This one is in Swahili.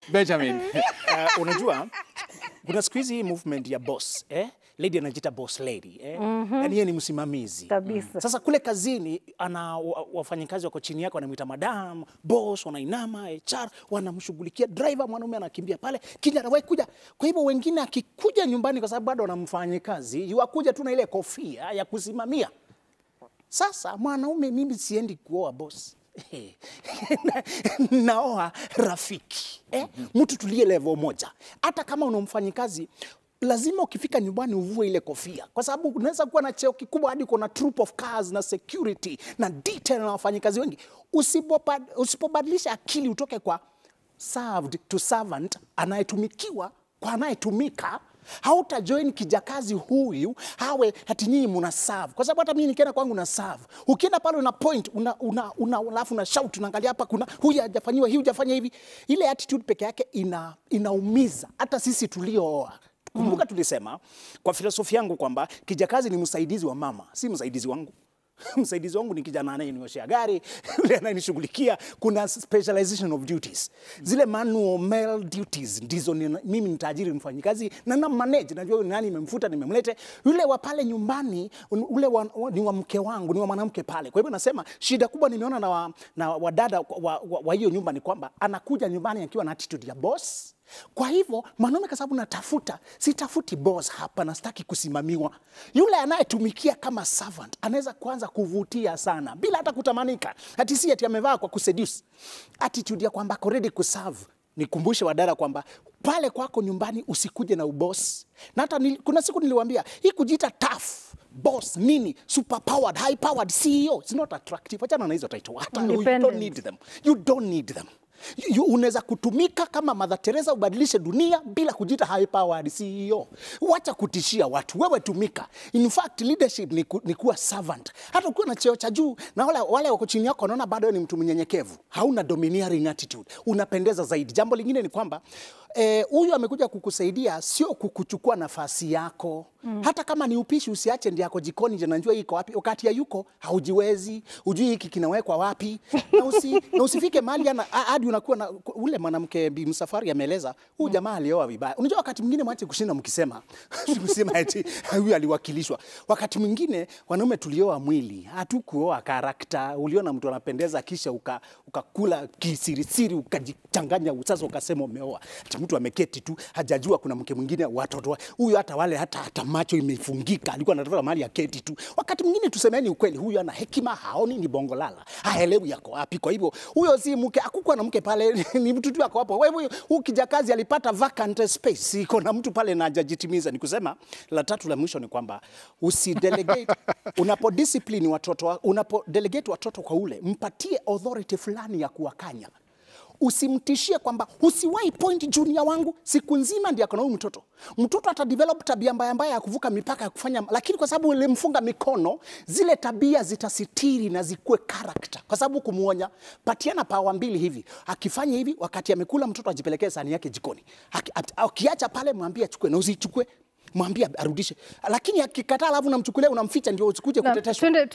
Benjamin. Uh, unajua kuna siku hizi hii movement ya boss eh? Lady anajiita boss lady eh? Yani yeye ni msimamizi Kabisa. Sasa kule kazini ana wa- wafanyakazi wako chini yake wanamwita madam, boss, wanainama HR, wanamshughulikia driver, mwanaume anakimbia pale, kijana wewe kuja. Kwa hivyo wengine akikuja nyumbani, kwa sababu bado wanamfanya kazi, yuakuja tu na ile kofia ya kusimamia. Sasa mwanaume, mimi siendi kuoa boss Na- naoa rafiki eh? Mtu tulie level moja. Hata kama unamfanyi kazi lazima ukifika nyumbani uvue ile kofia, kwa sababu unaweza kuwa na cheo kikubwa hadi uko na troop of cars na security na detail na wafanyikazi wengi. Usipobad- Usipobadilisha akili utoke kwa served to servant, anayetumikiwa kwa anayetumika hauta join kijakazi huyu hawe hati nyinyi muna serve, kwa sababu hata mimi nikienda kwangu na serve. Ukienda pale una point una una una alafu una shout, unaangalia hapa, kuna huyu hajafanyiwa hii, hujafanya hivi. Ile attitude peke yake ina inaumiza hata sisi tuliooa. Kumbuka tulisema kwa filosofia yangu kwamba kijakazi ni msaidizi wa mama, si msaidizi wangu. msaidizi wangu ni kijana anayenioshea gari, yule anayenishughulikia. Kuna specialization of duties, zile manual male duties ndizo ni, mimi nitaajiri mfanyikazi na na manage, najua huyu ni nani, nimemfuta nimemlete. Yule wa pale nyumbani un- ule wa, wa, ni wa mke wangu, ni wa mwanamke pale. Kwa hivyo nasema shida kubwa nimeona na wa, na wadada wa, wa, wa hiyo nyumba ni kwamba anakuja nyumbani akiwa na attitude ya boss kwa hivyo mwanaume, kwa sababu natafuta, sitafuti boss hapa na sitaki kusimamiwa. Yule anayetumikia kama servant anaweza kuanza kuvutia sana bila hata kutamanika, ati si ati amevaa kwa kuseduce. Attitude ya kwamba ako ready kuserve. Nikumbushe wadada kwamba pale kwako nyumbani usikuje na uboss. Na hata nili, kuna siku niliwaambia hii kujiita tough boss nini super powered high powered CEO it's not attractive. Achana na hizo title, hata you don't Independent. need them, you don't need them. You- you- Unaweza kutumika kama Mother Teresa ubadilishe dunia bila kujiita high powered CEO. Wacha kutishia watu, wewe tumika. In fact leadership ni, ku, ni kuwa servant. Hata ukiwa na cheo cha juu na wale, wale wako chini yako wanaona bado wewe ni mtu mnyenyekevu, hauna domineering attitude, unapendeza zaidi. Jambo lingine ni kwamba eh, huyu amekuja kukusaidia, sio kukuchukua nafasi yako mm. Hata kama ni upishi usiache ndi yako jikoni, je, najua hii iko wapi. Wakati ya yuko haujiwezi, ujui hiki kinawekwa wapi, na, usi, na usifike mahali ana- a- hadi unakuwa na ule mwanamke Bi Msafwari ameeleza huyu jamaa alioa vibaya. Unajua wakati mwingine mwache kushinda mkisema msema eti huyu aliwakilishwa. Wakati mwingine wanaume tulioa mwili, hatukuoa karakta. Uliona mtu anapendeza kisha uka- ukakula kisirisiri ukajichanganya, sasa ukasema umeoa. Ati mtu ameketi tu hajajua kuna mke mwingine watoto wa- huyu, hata wale hata, hata macho imefungika, alikuwa anatafuta mahali aketi tu. Wakati mwingine tusemeni ukweli, huyu ana hekima, haoni ni bongo lala, haelewi yako wapi. Kwa hivyo huyo si mke, hakukuwa na mke pale, ni mtu tu ako hapo. Kwa hivyo huyu kijakazi alipata vacant space, iko na mtu pale na hajajitimiza. Ni kusema la tatu la mwisho ni kwamba usidelegate unapodiscipline watoto, wa- unapodelegate watoto kwa ule, mpatie authority fulani ya kuwakanya usimtishie kwamba usiwahi point junior wangu siku nzima ndiye akona huyu mtoto. Mtoto ata develop tabia mbaya mbaya ya kuvuka mipaka ya kufanya, lakini kwa sababu ulimfunga mikono, zile tabia zitasitiri na zikuwe character, kwa sababu kumuonya. Patiana pawa mbili hivi, akifanya hivi, wakati amekula mtoto ajipelekee sahani yake jikoni. Aki- at- Akiacha pale, mwambie achukue na usichukue, mwambie arudishe, lakini akikataa, alafu unamchukulia unamficha, ndio usikuje Na kuteteshwa. twende